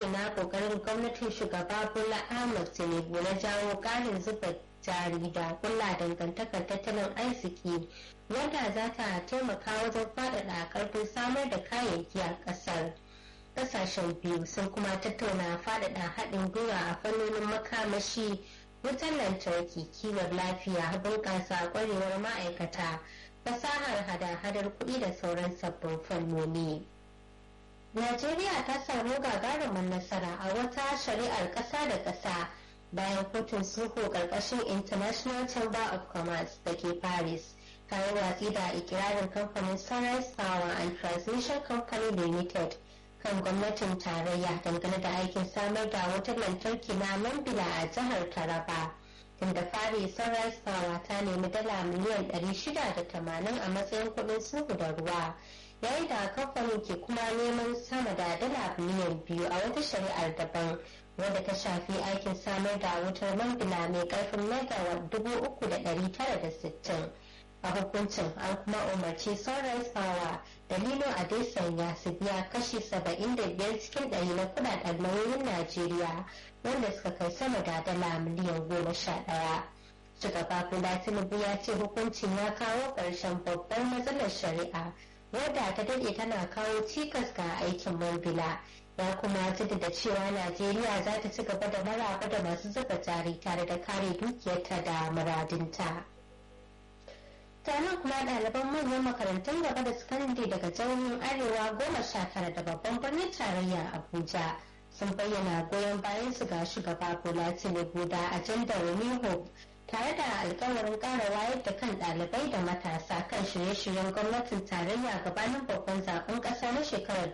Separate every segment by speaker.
Speaker 1: bayyana kokarin gwamnatin shugaba bola ahmed tinubu na jawo karin zuba jari da kulla dangantakar tattalin arziki wanda za ta taimaka wajen faɗaɗa karfin samar da kayayyaki a ƙasar ƙasashen biyu sun kuma tattauna faɗaɗa haɗin gwiwa a fannonin makamashi wutar lantarki kiwon lafiya bunƙasa ƙwarewar ma'aikata fasahar hada-hadar kuɗi da sauran sabbin fannoni. Najeriya ta samu gagarumin nasara a wata shari'ar ƙasa da ƙasa bayan kotun sulhu ƙarƙashin International Chamber of Commerce da ke Paris. ta yi watsi da ikirarin kamfanin Sunrise Power and Transmission Company Limited kan gwamnatin tarayya dangane da aikin samar da wutar lantarki na Mambila a jihar Taraba. Tunda fari Sunrise Power ta nemi dala miliyan 680 a matsayin kuɗin sulhu da ruwa. yayin da kamfanin ke kuma neman sama da dala miliyan biyu a wata shari'ar daban wadda ta shafi aikin samar da wutar mambila mai karfin megawatt dubu uku da ɗari tara da sittin a hukuncin an kuma umarci sunrise power da lilo adesanya su biya kashi saba'in da biyar cikin ɗari na kudaden nauyin najeriya wanda suka kai sama da dala miliyan goma sha ɗaya shugaba bola tinubu ya ce hukuncin ya kawo ƙarshen babbar matsalar shari'a wadda ta dade tana kawo cikas ga aikin mambila ya kuma jaddada cewa najeriya za ta ci gaba da maraba da masu zuba jari tare da kare dukiyarta da muradinta taron kuma ɗaliban manyan makarantun gaba da sakandare daga jihohin arewa goma sha tara da babban birnin tarayya abuja sun bayyana goyon bayan su ga shugaba bola tinubu da ajandar new hope tare da alkawarin ƙara wayar da kan ɗalibai da matasa kan shirye-shiryen gwamnatin tarayya gabanin babban zaben ƙasa na shekarar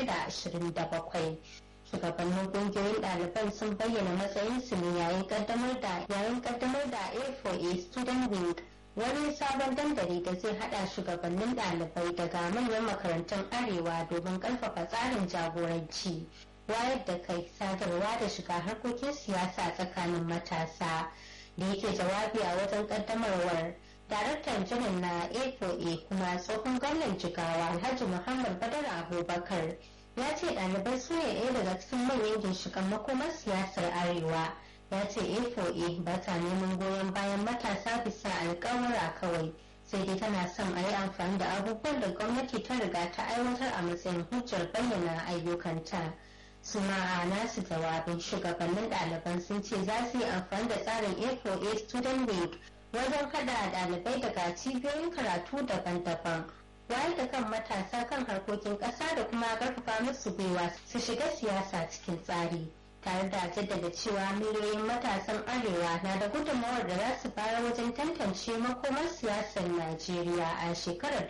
Speaker 1: 2027 shugabannin ƙungiyoyin ɗaliban sun bayyana matsayinsu ne yayin ƙaddamar da yayin ƙaddamar da a4a student wing wani sabon dandali da zai hada shugabannin ɗalibai daga manyan makarantun arewa domin ƙarfafa tsarin jagoranci wayar da kai sadarwa da shiga harkokin siyasa tsakanin matasa da yake jawabi a wajen kaddamarwar daraktan janar na a4a kuma tsohon gwamnan jigawa alhaji muhammad badar abubakar ya ce ɗalibai su ne ɗaya daga cikin manyan ginshiƙan makomar siyasar arewa ya ce a4a ba ta neman goyon bayan matasa bisa alƙawura kawai sai dai tana son a yi amfani da abubuwan da gwamnati ta riga ta aiwatar a matsayin hujjar bayyana ayyukanta. suna a nasu jawabin shugabannin ɗaliban sun ce za su yi amfani da tsarin a4a student wing wajen kada ɗalibai daga cibiyoyin karatu daban-daban wayar da kan matasa kan harkokin ƙasa da kuma ƙarfafa musu gwiwa su shiga siyasa cikin tsari tare da jaddada cewa miliyoyin matasan arewa na da gudunmawar da za su bayar wajen tantance makomar siyasar najeriya a shekarar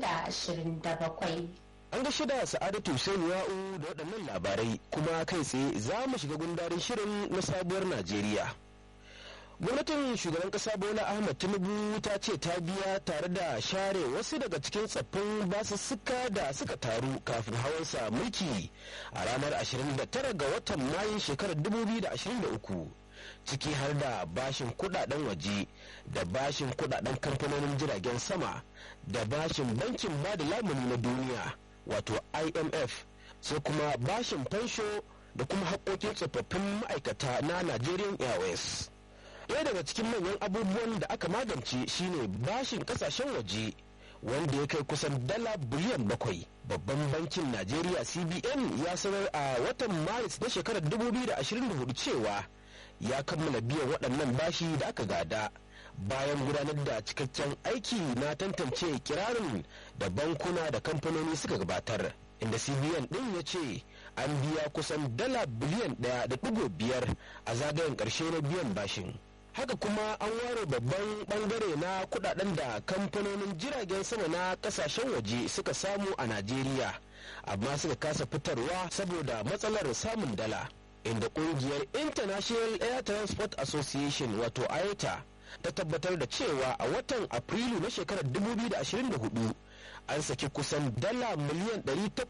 Speaker 1: 2027
Speaker 2: An ga shida Sa'adatu Hussein Ya'u da waɗannan labarai kuma kai tsaye za mu shiga gundarin shirin na sabuwar Najeriya. Gwamnatin shugaban ƙasa Bola Ahmed Tinubu ta ce ta biya tare da share wasu daga cikin tsaffin basussuka da suka taru kafin hawansa mulki a ranar 29 ga watan Mayun shekarar 2023. ciki har da bashin kudaden waje da bashin kudaden kamfanonin jiragen sama da bashin bankin bada lamuni na duniya wato imf sai kuma bashin fansho da kuma haƙoƙin tsofaffin ma'aikata na nigerian airways ɗaya daga cikin manyan abubuwan da aka magance shine bashin ƙasashen waje wanda ya kai kusan dala biliyan bakwai babban bankin najeriya cbn ya sanar a watan maris na shekarar 2024 cewa ya kammala biyan waɗannan bashi da aka gada bayan gudanar da cikakken aiki na tantance kirarin da bankuna da kamfanoni suka gabatar inda cbn ɗin ya ce an biya kusan dala biliyan ɗaya da ɗigo biyar a zagayen ƙarshe na biyan bashin haka kuma an ware babban bangare na kudaden da kamfanonin jiragen sama na kasashen waje suka samu a najeriya amma suka kasa fitarwa saboda matsalar samun dala inda kungiyar international air transport association wato iata ta tabbatar da cewa a watan afrilu na shekarar 2024 an saki kusan dala miliyan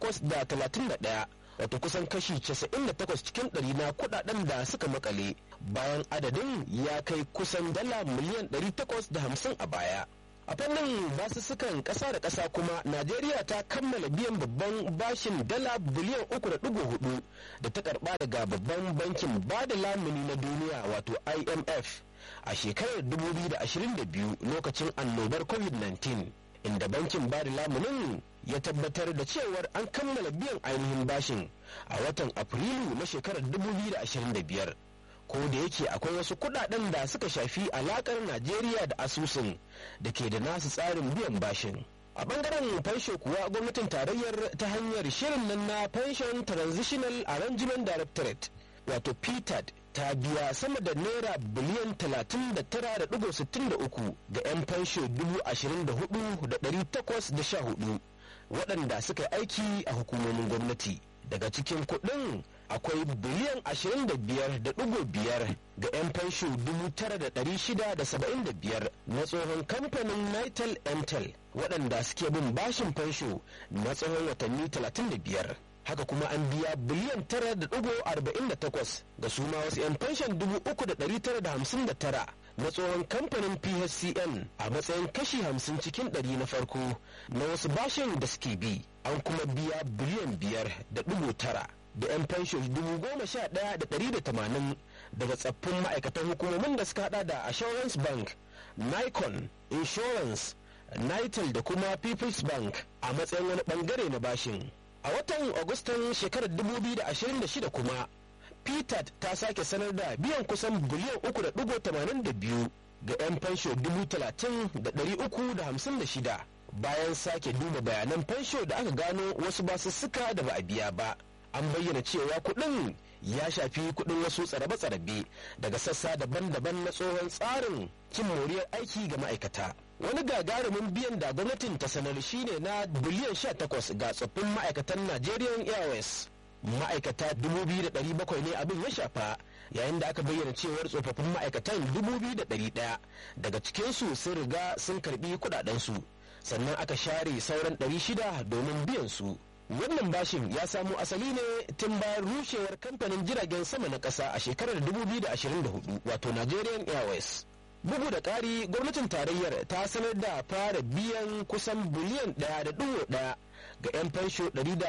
Speaker 2: 831 wato kusan kashi 98 cikin ɗari na kudaden da suka makale bayan adadin ya kai kusan dala miliyan 850 a baya a fannin basussukan ƙasa da ƙasa kuma najeriya ta kammala biyan babban bashin dala biliyan uku da ɗigo hudu da ta karɓa daga babban bankin bada lamuni na duniya wato imf a shekarar 2022 lokacin annobar covid-19 inda bankin bada lamunin ya tabbatar da cewar an kammala biyan ainihin bashin a watan afrilu na shekarar 2025 ko da yake akwai wasu kudaden da suka shafi alakar najeriya da asusun da ke da nasu tsarin biyan bashin a bangaren fansho kuwa gwamnatin tarayyar ta hanyar shirin nan na pension transitional arrangement directorate wato ptad ta biya sama da naira biliyan 39.63 ga 'yan fansho 24,814 waɗanda suka yi aiki a hukumomin gwamnati daga cikin kuɗin akwai biliyan 25.5 ga 'yan fansho 9,675 na tsohon kamfanin nitel mtel waɗanda suke bin bashin fansho na tsohon watanni 35 haka kuma an biya biliyan 9.48 ga suma wasu 'yan fanshan 3,959 na tsohon kamfanin phcn a matsayin kashi 50 cikin 100 na farko na wasu bashin da suke bi an kuma biya biliyan 5.9 da 'yan fansho dubu goma sha ɗaya da ɗari da tamanin daga tsaffin ma'aikatan hukumomin da suka hada da assurance bank nikon insurance nitel da kuma people's bank a matsayin wani bangare na bashin a watan agustan shekarar 2026 kuma ptat ta sake sanar da biyan kusan biliyan 3.82 ga 'yan fansho 30,356 bayan sake duba bayanan fansho da aka gano wasu basussuka da ba a biya ba an bayyana cewa kuɗin ya shafi kuɗin wasu tsarabe-tsarabe daga sassa daban-daban na tsohon tsarin cin moriyar aiki ga ma'aikata wani gagarumin biyan da gwamnatin ta sanar shine na biliyan 18 ga tsoffin ma'aikatan nigerian airways ma'aikata 2,700 ne abin ya shafa yayin da aka bayyana cewar tsofaffin ma'aikatan 2,100 daga cikinsu sun riga sun karbi kudadensu sannan aka share sauran 600 domin biyan su wannan bashin ya samo asali ne tun bayan rushewar kamfanin jiragen sama na ƙasa a shekarar 2024 wato nigerian airways bugu da ƙari gwamnatin tarayyar ta sanar da fara biyan kusan biliyan ɗaya da ɗigo ɗaya ga 'yan fansho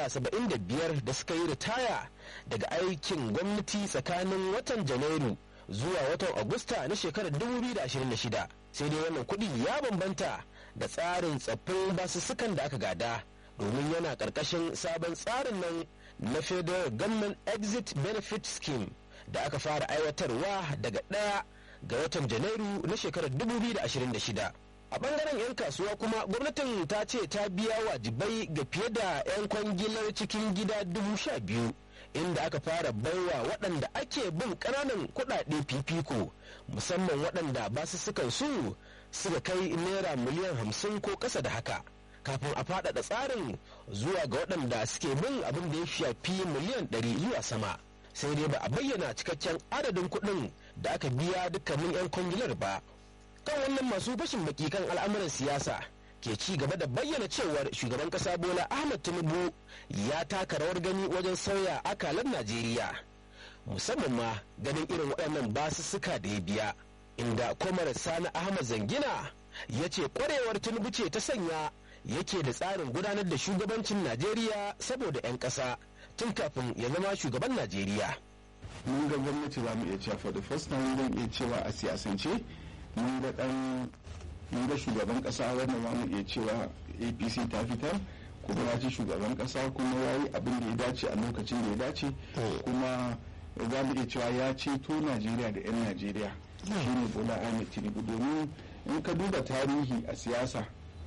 Speaker 2: 175 da suka yi ritaya daga aikin gwamnati tsakanin watan janairu zuwa watan agusta na shekarar 2026 sai dai wannan kuɗi ya bambanta da tsarin tsaffin basussukan da aka gada domin yana ƙarƙashin sabon tsarin nan na federal government exit benefit scheme da aka fara aiwatarwa daga ɗaya ga watan janairu na shekarar 2026 a bangaren 'yan kasuwa kuma gwamnatin ta ce ta biya wajibai ga fiye da 'yan kwangilar cikin gida dubu sha biyu inda aka fara baiwa waɗanda ake bin ƙananan kuɗaɗe fifiko musamman waɗanda basussukan su suka kai naira miliyan hamsin ko ƙasa da haka kafin a faɗaɗa tsarin zuwa ga waɗanda suke bin abin da ya shafi miliyan ɗari zuwa sama sai dai ba a bayyana cikakken adadin kuɗin da aka biya dukkanin 'yan kwangilar ba kan wannan masu fashin baki kan al'amuran siyasa ke ci gaba da bayyana cewar shugaban kasa bola ahmad tinubu ya taka rawar gani wajen sauya akalan najeriya musamman ma ganin irin waɗannan basussuka da ya biya inda kwamar sani ahmad zangina ya ce kwarewar tinubu ce ta sanya yake da tsarin gudanar da shugabancin najeriya saboda 'yan ƙasa tun kafin ya zama shugaban najeriya
Speaker 3: mun ga gwamnati za mu iya cewa for the first time zan iya cewa a siyasance mun ga dan mun ga shugaban kasa wannan za mu iya cewa apc ta fitar kuma ya ci shugaban kasa kuma ya yi abin da ya dace a lokacin da ya dace kuma za mu iya cewa ya ceto najeriya da 'yan najeriya shine bola ahmed tinubu domin in ka duba tarihi a siyasa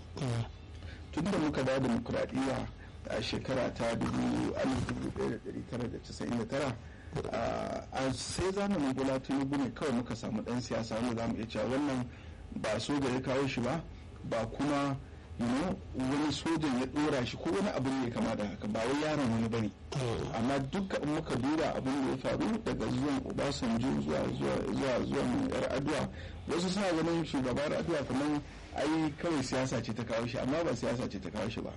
Speaker 3: tun da muka dawo demokuraɗiyya a shekara ta 1999 a sai zamanin bola tinubu ne kawai muka samu dan siyasa wanda za mu iya cewa wannan ba soja ya kawo shi ba ba kuma wani sojan ya dora shi ko wani abu ne kama da haka ba wai yaron wani bane amma duka in muka duba abin da ya faru daga zuwan obasanjo zuwa zuwa zuwan yar adua wasu suna ganin shugabar adua kamar ai kawai siyasa ce ta kawo shi amma ba siyasa ce ta kawo shi ba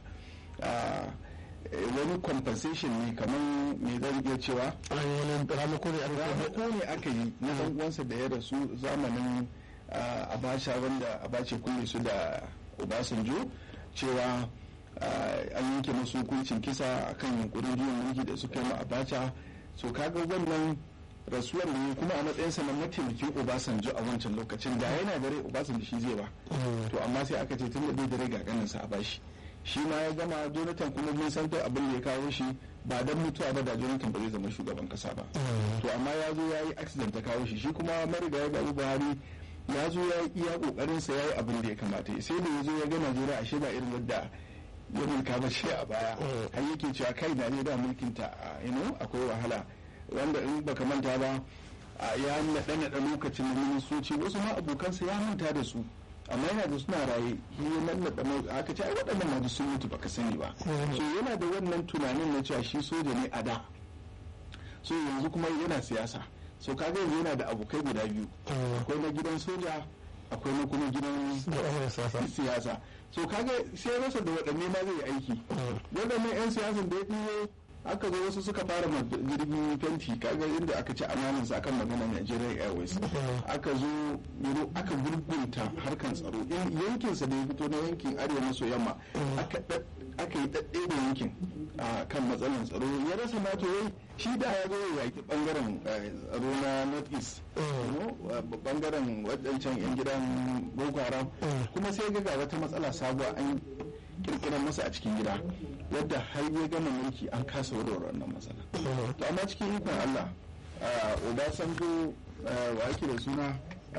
Speaker 3: wani compensation ne kamar me zan iya cewa
Speaker 2: ramako
Speaker 3: ne aka yi na dan uwansa da ya rasu zamanin abacha wanda abace kulle su da obasanjo cewa an yanke masu hukuncin kisa akan yunkurin juyin mulki da suka yi ma abacha so kaga wannan rasuwar ne kuma a matsayinsa na mataimakin obasanjo a wancan lokacin da yana da rai obasanjo shi zai ba to amma sai aka ce tun da bai da rai ga ganinsa a bashi shi ma ya gama jonathan kuma mun san duk abin da ya kawo shi ba dan mutuwa ba da jonathan ba zai zama shugaban kasa ba to amma ya zo ya yi accident ta kawo shi shi kuma marigayi babu buhari ya zo ya yi iya kokarin sa ya yi abin da ya kamata sai da ya zo ya ga najeriya ashe ba irin wadda ya mulka ba shi a baya har yake cewa kai najeriya mulkin ta akwai wahala wanda in baka manta ba ya naɗa naɗa lokacin da ministoci wasu ma abokansa ya manta da su amma yana da suna raye yi nan naɗa aka ce ai waɗannan ma sun mutu baka sani ba so yana da wannan tunanin na cewa shi soja ne a da so yanzu kuma yana siyasa so kaga yanzu yana da abokai guda biyu akwai na gidan soja akwai na kuma gidan siyasa so kaga sai rasa da waɗanne ma zai aiki waɗannan 'yan siyasan da ya ɗiyo aka zo wasu suka fara jirgin fenti kaga inda aka ci amanin sa akan magana Nigerian Airways aka zo yaro aka gurgunta harkan tsaro yankin sa da ya fito na yankin arewa maso yamma aka aka yi dadde da yankin kan matsalan tsaro ya rasa ma to shi da ya zo ya yaki bangaren tsaro na north east bangaren wadancan yan gidan boko haram kuma sai ga wata matsala sabuwa an kirkirar masa a cikin gida wadda har ya gama mulki an kasa warware wannan matsala to amma cikin ikon Allah Obasanjo wa ake da suna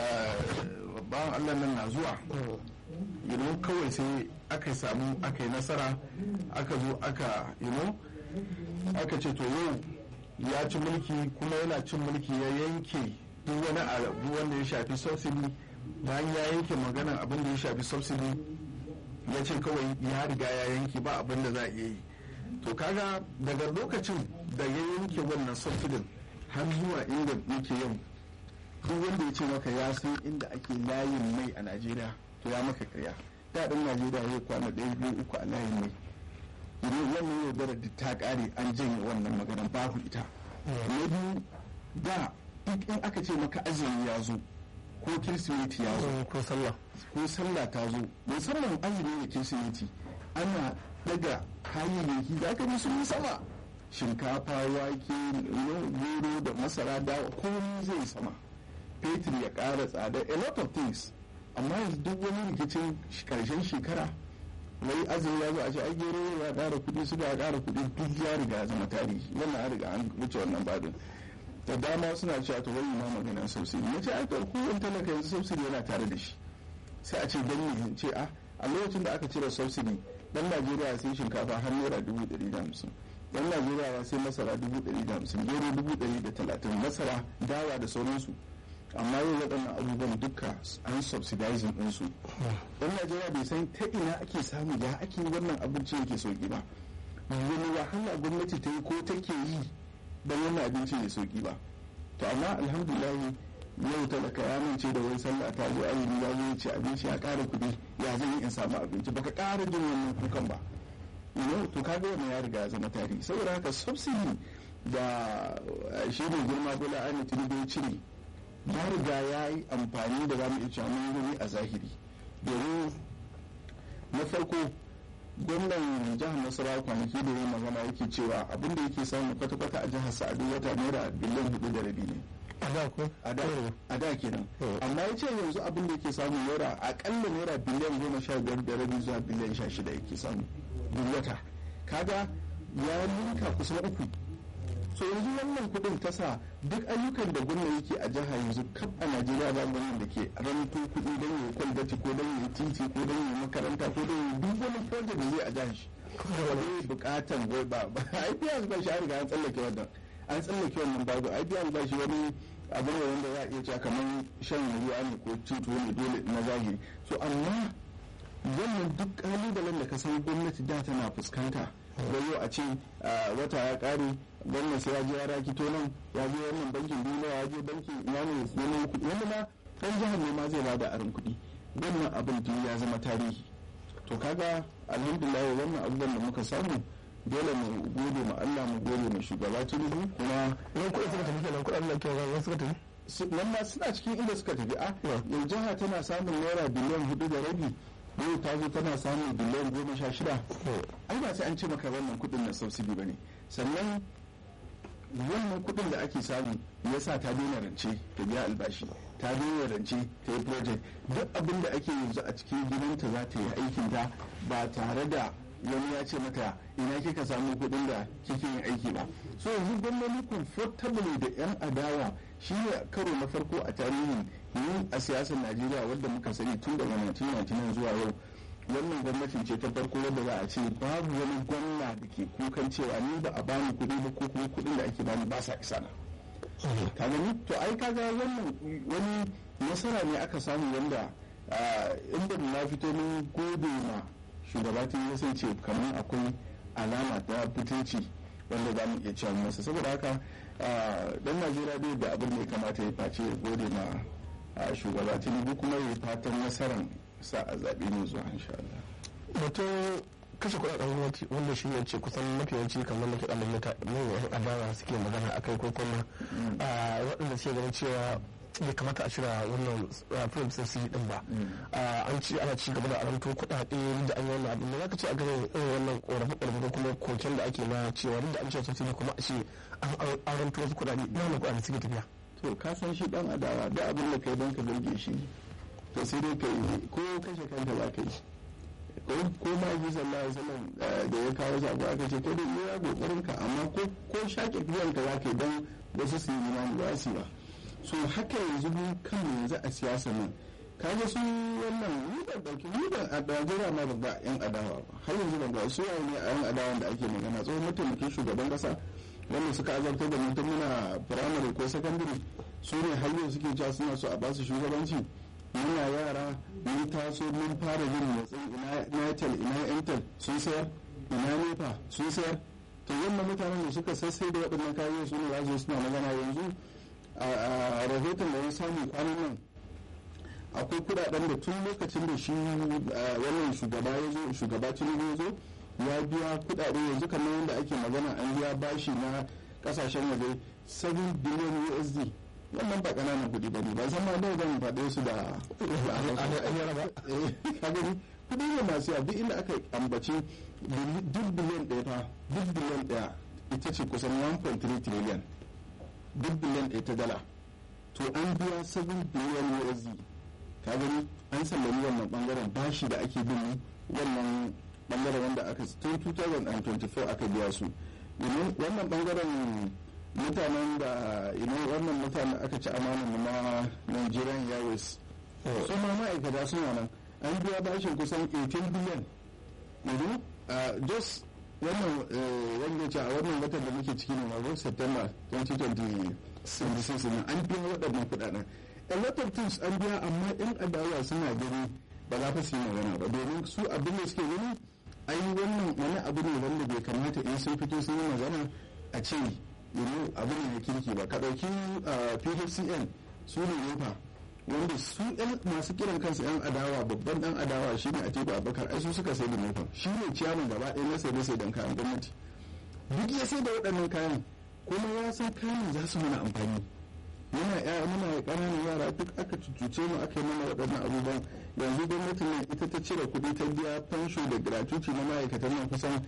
Speaker 3: bawan Allah nan na zuwa you kawai sai aka samu aka yi nasara aka zo aka you aka ce to yau ya ci mulki kuma yana cin mulki ya yanke duk wani abu wanda ya shafi subsidy bayan ya yanke maganan abin da ya shafi subsidy ya ce kawai ya riga ya yanke ba abin da za a yi to kaga daga lokacin da ya yanke wannan subsidin har zuwa inda muke yau duk wanda ya ce maka ya san inda ake layin mai a najeriya to ya maka karya daɗin najeriya ya kwana ɗaya biyu uku a layin mai idan wannan yaudarar da ta ƙare an janye wannan maganar babu ita na biyu da duk in aka ce maka azumi ya zo ko kirsimeti ya zo
Speaker 2: ko sallah
Speaker 3: ko sallah ta zo musamman azumi da kirsimeti ana daga kayayyaki da aka sun yi sama shinkafa wake gero da masara da komai zai sama fetur ya ƙara tsada a lot of things amma yanzu duk wani rikicin karshen shekara wai azumi ya zo a ce ai gero ya ƙara kuɗi suga ya ƙara kuɗi duk ya riga zama tarihi wannan an riga an wuce wannan babin da dama suna cewa to wai ma maganar subsidy na ce ai to kowane talaka yanzu subsidy yana tare da shi sai a ce dan ne ce a a lokacin da aka cire subsidy dan Najeriya sai shinkafa har naira dubu ɗari da hamsin dan Najeriya sai masara dubu ɗari da hamsin gero dubu ɗari da talatin masara dawa da sauransu amma yau waɗannan abubuwan duka an subsidizing ɗinsu dan Najeriya bai san ta ina ake samu ya ake wannan abinci yake sauki ba wani wahala gwamnati ta yi ko take yi don wannan abinci ya sauki ba to amma alhamdulillah yau talaka ya mance da wai sallah ta zo azumi ya zo ci abinci ya ƙara kuɗi ya zan yi in samu abinci baka ƙara jin wannan kukan ba you to kaga wannan ya riga ya zama tarihi saboda haka subsidy da shi ne girma bola ana tinubu ya cire ya riga ya yi amfani da zamu iya cewa mun gani a zahiri domin na farko gwamnan jihar nasarawa kwanaki da ya magana yake cewa abin da yake samu kwata-kwata a jihar sa'adu wata naira biliyan hudu da rabi ne a da kenan amma ya ce yanzu abin da yake samu naira akalla naira biliyan goma sha biyar da rabi zuwa biliyan sha shida yake samu duk wata kaga ya ninka kusan uku so yanzu wannan kudin ta sa duk ayyukan da gwamna yake a jiha yanzu kaf a najeriya ba gwamnan da ke ranto kudi don yi kwalbati ko don yi titi ko don yi makaranta ko don yi duk wani project da zai a jihar shi wani bukatan wai ba ba ai biya ba shi an riga an tsallake wannan an tsallake wannan babu ai biya ba shi wani abu ne wanda za a iya cewa kamar shan ruwa ne ko cin tuwo ne dole na zahiri so amma wannan duk kalubalen da ka san gwamnati da tana fuskanta yau a ce wata ya kare gwamnati sai ya je ya rakito nan ya je wannan bankin duniya ya je bankin ina ne neman kuɗi wanda ma ɗan jihar ne ma zai bada aron kuɗi wannan abin da ya zama tarihi to kaga alhamdulillah wannan abubuwan da muka samu dole mu gode ma Allah mu gode ma shugaba Tinubu kuma
Speaker 2: yan kuɗi suka tafi kenan kuɗin nan kenan suka tafi
Speaker 3: nan ma suna cikin inda suka tafi a yau jiha tana samun naira biliyan hudu da rabi yau ta zo tana samun biliyan goma sha shida ai ba sai an ce maka wannan kuɗin na subsidy ba ne sannan wannan kuɗin da ake samu ya sa ta daina rance ta biya albashi ta daina rance ta yi project duk abin da ake yanzu a cikin gidanta za ta yi aikin ta ba tare da wani ya ce mata ina kika samu kuɗin da kike yin aiki ba so yanzu gwamnati comfortable da yan adawa shi ne karo na farko a tarihin yin a siyasar najeriya wadda muka sani tun daga 1999 zuwa yau wannan gwamnatin ce ta farko wadda za a ce babu wani gwamna da ke kukan cewa ni ba a bani kuɗi ba ko kuma kuɗin da ake bani ba sa isa na ka gani to ai kaga wannan wani nasara ne aka samu wanda inda na fito mun gode ma shugaba tun ya san ce kamar akwai alama ta fitinci wanda za mu iya cewa masa saboda haka dan najeriya bai da abin da ya kamata ya face ya gode ma shugaba tinubu kuma ya fatan nasarar sa a zaɓe ne zuwa insha Allah.
Speaker 2: Batun kashe kuɗaɗen gwamnati wanda shi ne ce kusan mafi yawanci kamar da ke ɗan mata manyan adawa suke magana akai ko kuma waɗanda suke ganin cewa bai kamata a cira wannan film sassi din ba an ci ana ci gaba da aranto kuɗaɗe da an yi wannan abin da za ka ce a ganin irin wannan ƙorafe ƙorafe ko kuma koken da ake na cewa duk da an ce sassi kuma a ce an aranto wasu kuɗaɗe ina wannan kuɗaɗe suke tafiya.
Speaker 3: to ka san shi ɗan adawa da abin da kai don ka burge shi to sai dai kai ko kashe kanka za ka yi ko ma ji sallallahu alaihi wasallam da ya kawo sabo aka ce kai da iya kokarin ka amma ko ko shake biyan ka za ka yi don wasu su yi imani ba su ba so haka yanzu mu kan yanzu a siyasa nan kaga su wannan ni ban dauki ni ban a Najeriya ma ban ga yan adawa ba har yanzu ban ga su yayi ne a yan adawan da ake magana tsohon mataimakin shugaban kasa wanda suka azabtar da mutum muna firamare ko sakandare su ne har yau suke cewa suna so a ba su shugabanci muna yara mun taso mun fara yin motsin ina natal ina intel sun sayar ina nepa sun sayar to wannan mutanen da suka sassai da waɗannan kayan su ne za suna magana yanzu a rahoton da ya samu kwanan nan akwai kudaden da tun lokacin da shi wannan shugaba ya zo shugaba tinubu ya zo ya biya kudade yanzu kamar yadda ake magana an biya bashi na kasashen waje 7 billion usd wannan ba ƙananan kuɗi ba ne ba san ma da zan faɗe su da kagani kuɗi ne masu yawa duk inda aka ambaci duk biliyan ɗaya fa duk biliyan ɗaya ita ce kusan 1.3 trillion duk biliyan ɗaya ta dala to an biya 7 biliyan usd ka gani an sallami wannan bangaren bashi da ake bin wannan bangaren wanda aka tun 2024 aka biya su wannan bangaren mutanen da ina wannan mutanen aka ci amanin na nigerian airways su ma ma'aikata suna nan an biya bashin kusan 18 biliyan yanzu just wannan wanda ce a wannan watan da muke ciki ne magon september 2026 an biya waɗannan kuɗaɗen a lot of things an biya amma yan adawa suna gani ba za fa su yi magana ba domin su abin da suke gani ai wannan wani abu ne wanda bai kamata in sun fito sun yi magana a ce yanzu abu ne na kirki ba ka ɗauki phcn su ne nefa wanda su yan masu kiran kansu yan adawa babban dan adawa shi ne a teku abakar ai su suka sai da nefa shi ne ciyaman gaba ɗaya na sai da sai dan kayan gwamnati duk ya sai da waɗannan kayan kuma ya san kayan za su mana amfani muna ya muna ƙananan yara duk aka cucuce mu aka yi mana waɗannan abubuwan yanzu gwamnatin nan ita ta cire kuɗi ta biya fansho da gratuity na ma'aikatan nan kusan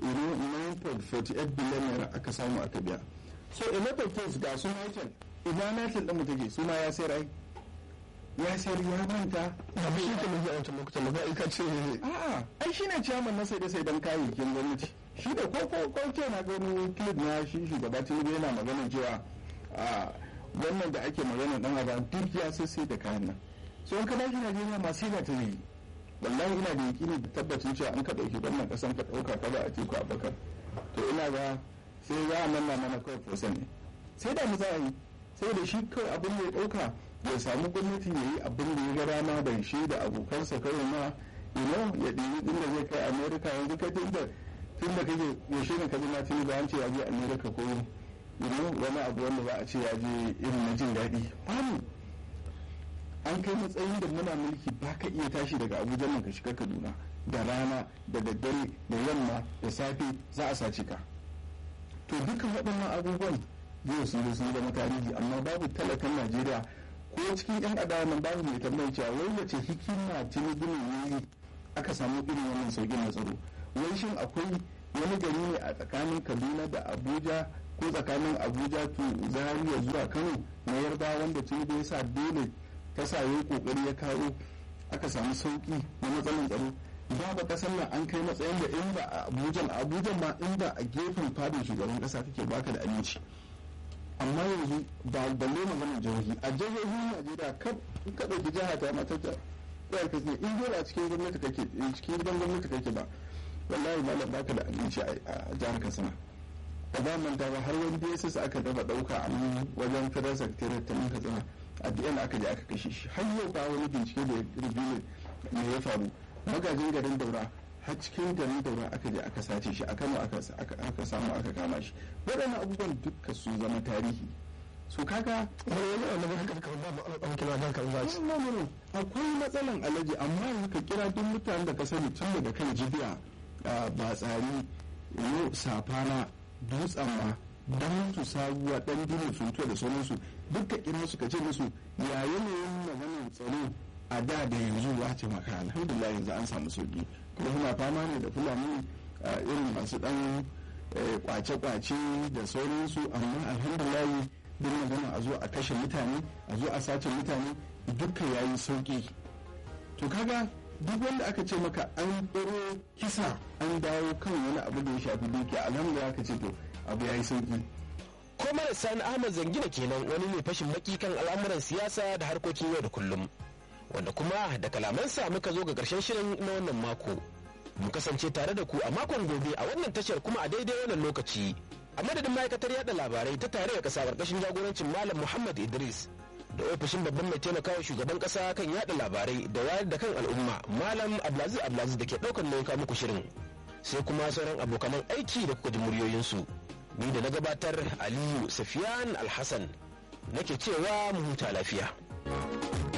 Speaker 3: 9.48 biliyan naira aka samu aka biya so a lot of things ga su nitel ina nitel ɗin mu take su ma ya sayar ai ya sayar ya manta
Speaker 2: ba shi ke mai yawancin lokutan ba ka ce
Speaker 3: a'a ai shine ciyaman na sai da sai dan kayayyakin gwamnati shi da ko ko ko ke na gani clip na shi shugaba tinubu yana magana cewa a wannan da ake magana dan adam duk ya sai sai da kayan nan so in ka dashi Najeriya ma sai da ta yi wallahi ina da yakini da tabbacin cewa an ka dauki wannan kasan ka dauka ka ba a teku a bakar to ina ga sai za a manna mana kawai fosan ne sai da mu za a yi sai da shi kawai abin da ya dauka ya samu gwamnati ya yi abin da ya ga rana da shi da abokansa kawai ma you know ya ɗiyi inda zai kai america yanzu kai tun da tun da kake yaushe ne ka ji na tuni an ce ya je america ko you know wani abu wanda za a ce ya je irin na jin daɗi babu an kai matsayin da muna mulki ba ka iya tashi daga abuja nan ka shiga kaduna da rana da daddare da yamma da safe za a sace ka to dukkan waɗannan abubuwan zai su yi sun zama tarihi amma babu talakan najeriya ko cikin yan adawa nan babu mai tambayar cewa wai wace hikima tinubu ne yi aka samu irin wannan sauƙin na tsaro wai shin akwai wani gari ne a tsakanin kaduna da abuja ko tsakanin abuja to zaria zuwa kano na yarda wanda tinubu ya sa dole ta sa yi kokari ya kawo aka samu sauki na matsalar tsaro babu kasar nan an kai matsayin da in ba a abuja a abuja ma in ba a gefen fadin shugaban kasa kake baka da aminci amma yanzu ba balle maganar jihohi a jihohin najeriya kaf in ka ɗauki jiha ta mata ta ɗaya ka ne in dole a cikin gwamnati kake cikin gidan gwamnati kake ba wallahi malam baka da aminci a jihar katsina a ba manta ba har wani dss aka daba ɗauka a nan wajen federal secretariat ta nan katsina a biyan aka je aka kashe shi har yau ba wani bincike da ya rubuce me ya faru magajin garin daura har cikin garin daura aka je aka sace shi a kano aka samu aka kama shi waɗannan abubuwan duka su zama tarihi su kaga akwai matsalan alaji amma yanzu ka kira duk mutanen da ka sani tun daga kan jibiya ba tsari yau safana dutsen ma dan su sabuwa dan dinin suntuwa da sauransu duk ka kira su ka ce musu ya yanayin maganin tsaro a da da yanzu ya ce maka alhamdulillah yanzu an samu sauki kuma suna fama ne da fulani irin masu dan kwace-kwace da sauransu amma alhamdulillah duk magana a zo a kashe mutane a zo a sace mutane duka yayi sauki to kaga duk wanda aka ce maka an tsoro kisa an dawo kan wani abu da ya shafi dukiya alhamdulillah aka ce to abu yayi sauki
Speaker 2: Komar Sani Ahmad Zangina kenan wani mai fashin baki kan al'amuran siyasa da harkokin yau da kullum. Wanda kuma da kalamansa muka zo ga ƙarshen shirin na wannan mako. Mu kasance tare da ku a makon gobe a wannan tashar kuma a daidai wannan lokaci. A madadin ma'aikatar yada labarai ta tare da ƙasa ƙarƙashin jagorancin Malam Muhammad Idris da ofishin babban mai taimakawa shugaban ƙasa kan yada labarai da wayar da kan al'umma Malam Abdulaziz Abdulaziz da ke ɗaukar nauyin muku shirin. Sai kuma sauran abokanan aiki da kuka ji muryoyinsu. ni da na gabatar aliyu safiyan alhassan nake cewa mu huta lafiya.